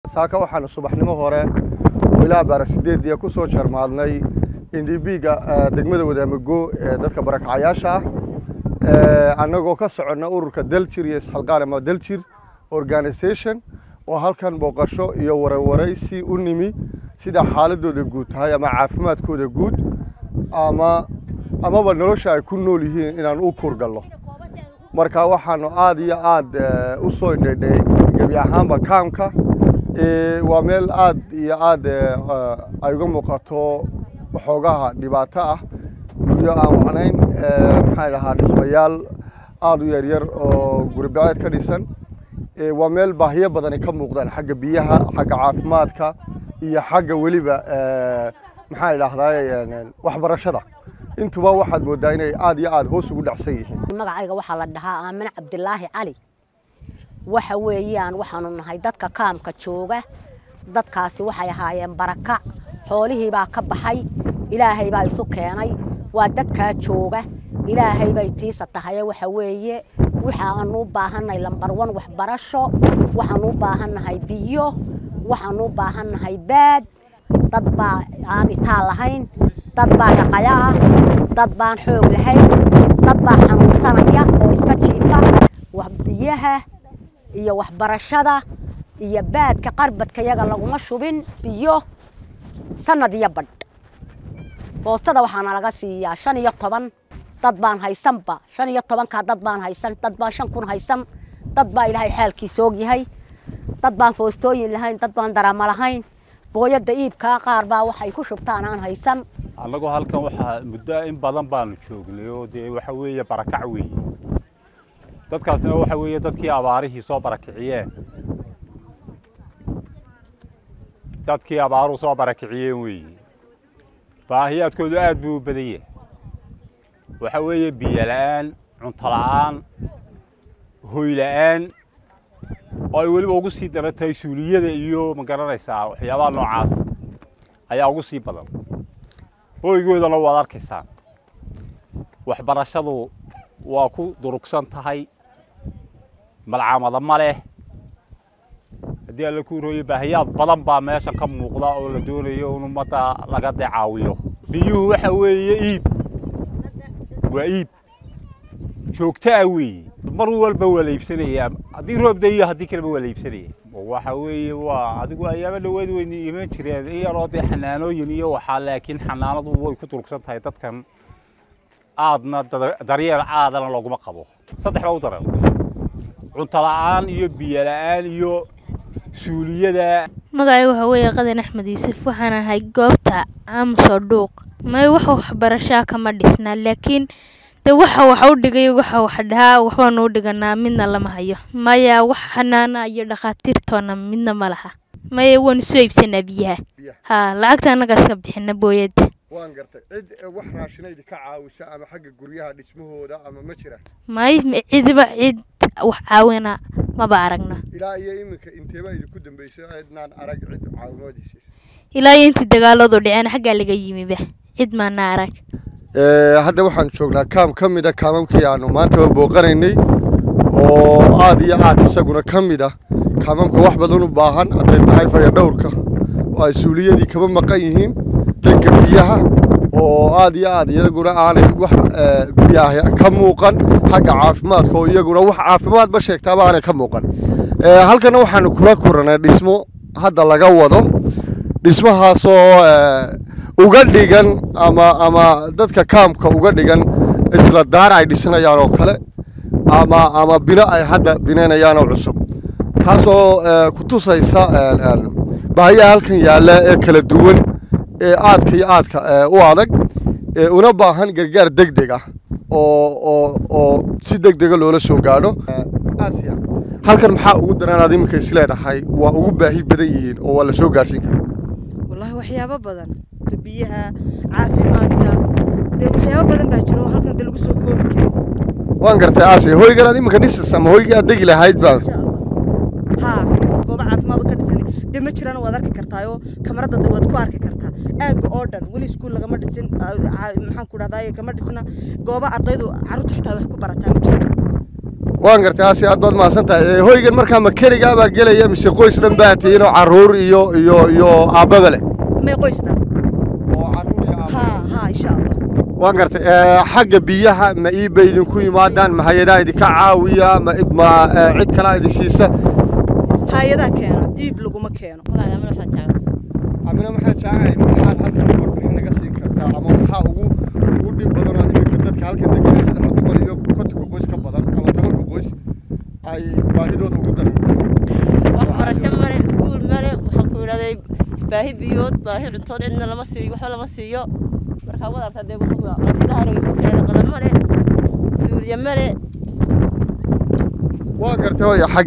saaka waxaanu subaxnimo hore oo ilaa baara sideediya ku soo jarmaadnay indhibiga degmada wadaamago ee dadka barakacayaasha ah annagoo ka soconna ururka daljir iyo isxalqaan ama daljir organisation oo halkan booqasho iyo warwaraysi u nimi sida xaaladooda guud tahay ama caafimaadkooda guud ama amaba nolosha ay ku nool yihiin inaan u kurgalno marka waxaanu aad iyo aad u soo indhaydhay gebi ahaanba kaamka waa meel aad iyo aad ay uga muuqato waxoogaha dhibaato ah guryo aan wacnayn maxaan dhahaa dhismayaal aad u yaryar oo guribaceed ka dhisan waa meel baahiyo badani ka muuqdaan xagga biyaha xagga caafimaadka iyo xagga weliba maxaan idhaahdaa waxbarashada intuba waxaad moodaa inay aad iyo aad hoos ugu dhacsan yihiin magacayga waxaa la dhahaa aamine cabdilaahi cali waxa weeyaan waxaanu nahay dadka kaamka jooga dadkaasi waxay ahaayeen barakac xoolihii baa ka baxay ilaahay baa isu keenay waa dadkaa jooga ilaahay bay tiisa tahaye waxa weeye waxaanu u baahannahay lambarwan waxbarasho waxaanu u baahannahay biyo waxaanu u baahannahay baad dad baa aan itaal lahayn dad baa raqaya ah dad baan xoog lahayn dad baa xanuunsanaya oo iska jiifa biyaha iyo waxbarashada iyo baadka qarbadka yaga laguma shubin biyo sanad iyo badh boostada waxaana laga siiyaa shan iyo toban dad baan haysanba shan iyo tobankaa dad baan haysan dad baan shan kun haysan dad baa ilaahay xaalkiisa og yahay dad baan foostooyin lahayn dad baan darama lahayn booyadda iibkaa qaar baa waxay ku shubtaan aan haysan annagoo halkan waxaa muddo in badan baanu joognay oo dee waxa weeye barakac weeye dadkaasna waxa weeye dadkii abaarihii soo barakiciyeen dadkii abaaruhu soo barakiciyeen weeye baahiyaadkoodu aad buu u badan yahay waxa weeye biyo la'aan cunto la'aan hoy la'aan oo ay weliba ugu sii daran tahay suuliyada iyo ma garanaysaa waxyaabaha noocaas ayaa ugu sii badan hoygoodana waad arkaysaan waxbarashadu waa ku durugsan tahay malcamada ma leh haddii alla ku rooye baahiyaad badan baa meeshan ka muuqda oo la doonayo in ummadda laga decaawiyo biyuhu waxa weeye iib waa iib joogto ah weeye mar walba waa la iibsanayaa haddii roob dayo haddii kaleba waa la iibsanaya waxa weeye waa adigu ayaaba dhaweed weyna iman jireen iyaroo dee xanaanooyin iyo waxaa laakiin xanaanadu way ku durugsan tahay dadkan aadna daryeel aadana looguma qabo saddex baa u daran cunto la'aan iyo biyo la'aan iyo suuliyada magacayga waxaa weeye qadan axmed yuusuf waxaan ahay goobta aamusoo dhuuq may wax waxbarashaa kama dhisna laakiin de waxa waxa u dhigay waxa waxa dhahaa waxbaanu u dhiganaa midna lama hayo maya wax xanaana iyo dhakhaatiirtoona midna ma laha maya waanu soo iibsanaa biyaha ha lacagta annaga iska bixina booyadda waan gartay cid wax raashinaydi ka caawisa ama xagga guryaha dhismahooda ama ma jira may cidiba cid wax caawina maba aragna ilaa iyo iminka inteeba idinku dambeysay cidnaan arag cid caawimoodiisa ilaa iyo intii dagaaladu dhiceen xaggaa laga yimiba cid maana arag hadda waxaan joognaa kaam ka mid a kaamamkii aanu maanta booqanaynay oo aad iyo aad isaguna ka mid ah kaamamka wax badan u baahan hadday tahay fayadhowrka oo ay suuliyadii kaba maqan yihiin dhanka biyaha oo aad iyo aad iyaguna aanay wax biyaah ka muuqan xagga caafimaadka oo iyaguna wax caafimaadba sheegtaaba aanay ka muuqan halkana waxaanu kula kuranay dhismo hadda laga wado dhismahaasoo uga dhigan ama ama dadka kaamka uga dhigan isla daar ay dhisanayaan oo kale ama ama bino ay hadda binaynayaan oo cusub taasoo ku tusaysa baahiyaha halkan yaalla ee kala duwan ee aadka iyo aadka u adag una baahan gargaar deg deg ah oo oo oo si deg dega loola soo gaadho aasiya halkan maxaa ugu daran aad iminka is leedahay waa ugu baahi badan yihiin oo waa la soo gaadhsiin karaa wallahi waxyaabo badan biyaha caafimaadka dee waxyaabo badan baa jiro oo halkan de lagu soo koobi karo waan gartay aasiya hoygan aad iminka dhisaysa ama hoygii aad degi lahayd baa haa goobo caafimaad ka dhisan dee ma jiraan waad arki kartaa oo kamarada de waad ku arki kartaa aagga oo dhan weli iskuul lagama dhisin maxaan ku dhahdaa kama dhisna goobo ardaydu carruurta xitaa wax ku barataa ma jirto waan gartay aasi aad baad mahadsan tahay Ee, hoygan markaa ma keligaa baa gelaya mise qoys dhan baa tihiin oo carruur iyo iyo iyo aabbaba leh may qoys dhan oo carruur iyo haa haa insha allah waan gartay Ee, xagga biyaha ma iibay idinku yimaadaan ma hay-adaha idinka caawiya ma ma ee, cid kalaa idin siisa hay-adaa keeno iib laguma keeno amina maxaa jecelahay maxaad halkan warbixin naga siin kartaa ama maxaa ugu ugu dhib badan oo iminka dadka halkan degan saddex boqol iyo kontonka qoys ka badan ama tobanka qoys ay baahidooda ugu daran waxbarasho male iskuul male waxaan ku idhahday baahi biyood baahi cuntood cidna lama siiyo waxba lama siiyo markaa wadarta dee cuntidahan way ku jiraan qala male suuriye male waa gartay hooya xag